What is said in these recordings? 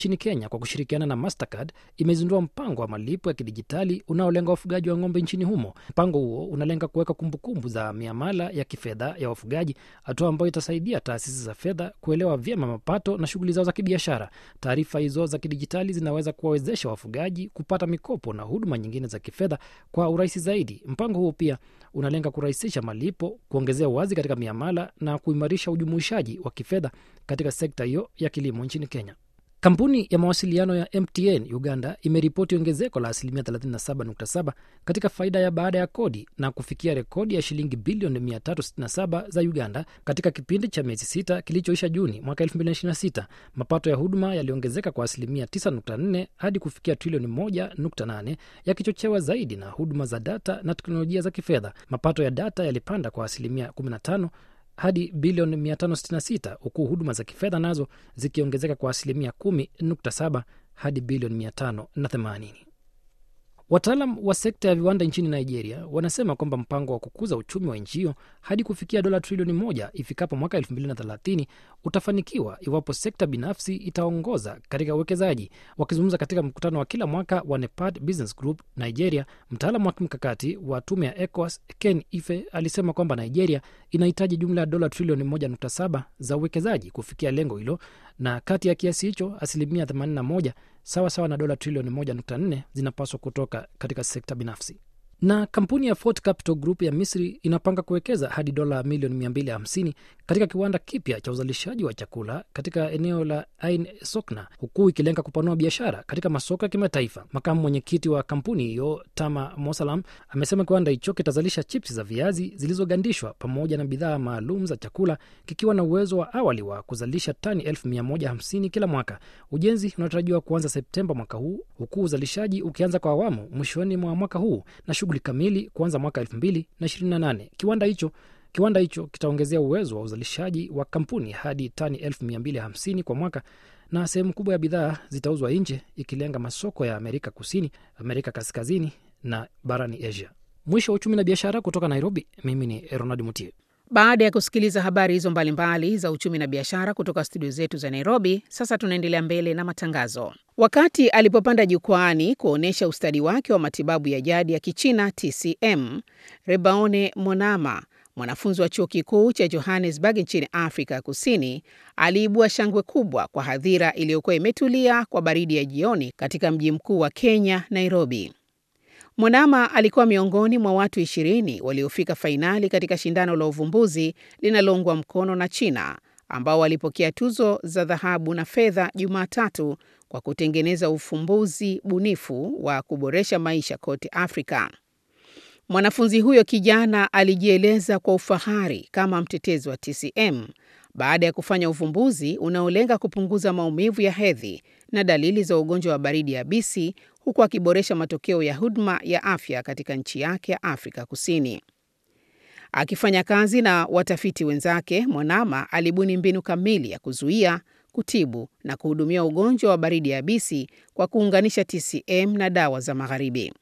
nchini Kenya kwa kushirikiana na Mastercard imezindua mpango wa malipo ya kidijitali unaolenga wafugaji wa ng'ombe nchini humo. Mpango huo unalenga kuweka kumbukumbu za miamala ya kifedha ya wafugaji, hatua ambayo itasaidia taasisi za fedha kuelewa vyema mapato na shughuli zao za kibiashara. Taarifa hizo za kidijitali zinaweza kuwawezesha wafugaji kupata mikopo na huduma nyingine za kifedha kwa urahisi zaidi. Mpango huo pia unalenga kurahisisha malipo, kuongezea uwazi katika miamala na kuimarisha ujumuishaji wa kifedha katika sekta hiyo ya kilimo nchini Kenya. Kampuni ya mawasiliano ya MTN Uganda imeripoti ongezeko la asilimia 37.7 katika faida ya baada ya kodi na kufikia rekodi ya shilingi bilioni 367 za Uganda katika kipindi cha miezi sita kilichoisha Juni mwaka 2026. Mapato ya huduma yaliongezeka kwa asilimia 9.4 hadi kufikia trilioni 1.8 yakichochewa zaidi na huduma za data na teknolojia za kifedha. Mapato ya data yalipanda kwa asilimia 15 hadi bilioni 566 huku huduma za kifedha nazo zikiongezeka kwa asilimia 10.7 hadi bilioni 580. Wataalam wa sekta ya viwanda nchini Nigeria wanasema kwamba mpango wa kukuza uchumi wa nchi hiyo hadi kufikia dola trilioni moja ifikapo mwaka 2030 utafanikiwa iwapo sekta binafsi itaongoza katika uwekezaji. Wakizungumza katika mkutano wa kila mwaka wa NEPAD Business Group Nigeria, mtaalamu wa kimkakati wa tume ya ECOWAS Ken Ife alisema kwamba Nigeria inahitaji jumla ya dola trilioni 1.7 za uwekezaji kufikia lengo hilo, na kati ya kiasi hicho asilimia 81 sawa sawa na dola trilioni 1.4 zinapaswa kutoka katika sekta binafsi. Na kampuni ya Fort Capital Group ya Misri inapanga kuwekeza hadi dola milioni 250 katika kiwanda kipya cha uzalishaji wa chakula katika eneo la Ain Sokna, huku ikilenga kupanua biashara katika masoko ya kimataifa. Makamu mwenyekiti wa kampuni hiyo Tama Mosalam amesema kiwanda hicho kitazalisha chips za viazi zilizogandishwa pamoja na bidhaa maalum za chakula, kikiwa na uwezo wa awali wa kuzalisha tani 1150 kila mwaka. Ujenzi unatarajiwa kuanza Septemba mwaka huu, huku uzalishaji ukianza kwa awamu mwishoni mwa mwaka huu na shughuli kamili kuanza mwaka 2028. Kiwanda hicho kiwanda hicho kitaongezea uwezo wa uzalishaji wa kampuni hadi tani 1250 kwa mwaka, na sehemu kubwa ya bidhaa zitauzwa nje, ikilenga masoko ya Amerika Kusini, Amerika Kaskazini na barani Asia. Mwisho wa uchumi na biashara kutoka Nairobi, mimi ni Ronald Mutie. Baada ya kusikiliza habari hizo mbalimbali za uchumi na biashara kutoka studio zetu za Nairobi, sasa tunaendelea mbele na matangazo. Wakati alipopanda jukwaani kuonyesha ustadi wake wa matibabu ya jadi ya Kichina TCM, Rebaone Monama, mwanafunzi wa chuo kikuu cha Johannesburg nchini Afrika ya Kusini, aliibua shangwe kubwa kwa hadhira iliyokuwa imetulia kwa baridi ya jioni katika mji mkuu wa Kenya, Nairobi. Monama alikuwa miongoni mwa watu ishirini waliofika fainali katika shindano la uvumbuzi linaloungwa mkono na China ambao walipokea tuzo za dhahabu na fedha Jumatatu kwa kutengeneza ufumbuzi bunifu wa kuboresha maisha kote Afrika. Mwanafunzi huyo kijana alijieleza kwa ufahari kama mtetezi wa TCM baada ya kufanya uvumbuzi unaolenga kupunguza maumivu ya hedhi na dalili za ugonjwa wa baridi yabisi huku akiboresha matokeo ya huduma ya afya katika nchi yake ya Afrika Kusini. Akifanya kazi na watafiti wenzake, Monama alibuni mbinu kamili ya kuzuia, kutibu na kuhudumia ugonjwa wa baridi yabisi kwa kuunganisha TCM na dawa za magharibi.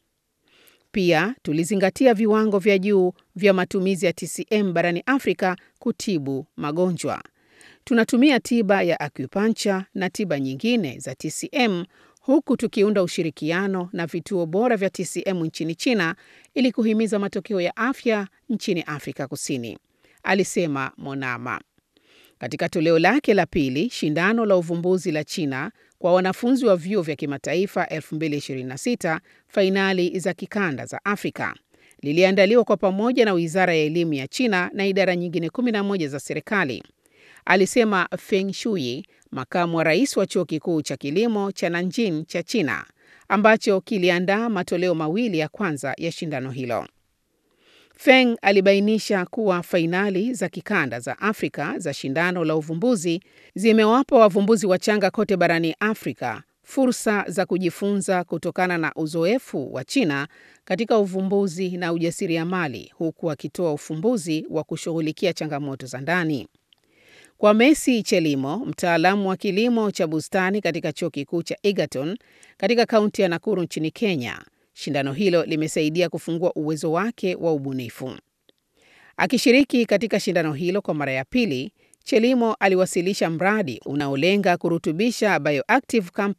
Pia tulizingatia viwango vya juu vya matumizi ya TCM barani Afrika kutibu magonjwa. Tunatumia tiba ya acupuncture na tiba nyingine za TCM huku tukiunda ushirikiano na vituo bora vya TCM nchini China ili kuhimiza matokeo ya afya nchini Afrika Kusini, alisema Monama. Katika toleo lake la pili, shindano la uvumbuzi la China kwa wanafunzi wa vyuo vya kimataifa 2026 fainali za kikanda za Afrika liliandaliwa kwa pamoja na Wizara ya Elimu ya China na idara nyingine 11 za serikali, alisema Feng Shui, makamu wa rais wa chuo kikuu cha kilimo cha Nanjing cha China ambacho kiliandaa matoleo mawili ya kwanza ya shindano hilo. Feng alibainisha kuwa fainali za kikanda za Afrika za shindano la uvumbuzi zimewapa wavumbuzi wachanga kote barani Afrika fursa za kujifunza kutokana na uzoefu wa China katika uvumbuzi na ujasiriamali huku akitoa ufumbuzi wa kushughulikia changamoto za ndani. Kwa Messi Chelimo, mtaalamu wa kilimo cha bustani katika chuo kikuu cha Egerton katika kaunti ya Nakuru nchini Kenya, shindano hilo limesaidia kufungua uwezo wake wa ubunifu. Akishiriki katika shindano hilo kwa mara ya pili, Chelimo aliwasilisha mradi unaolenga kurutubisha bioactive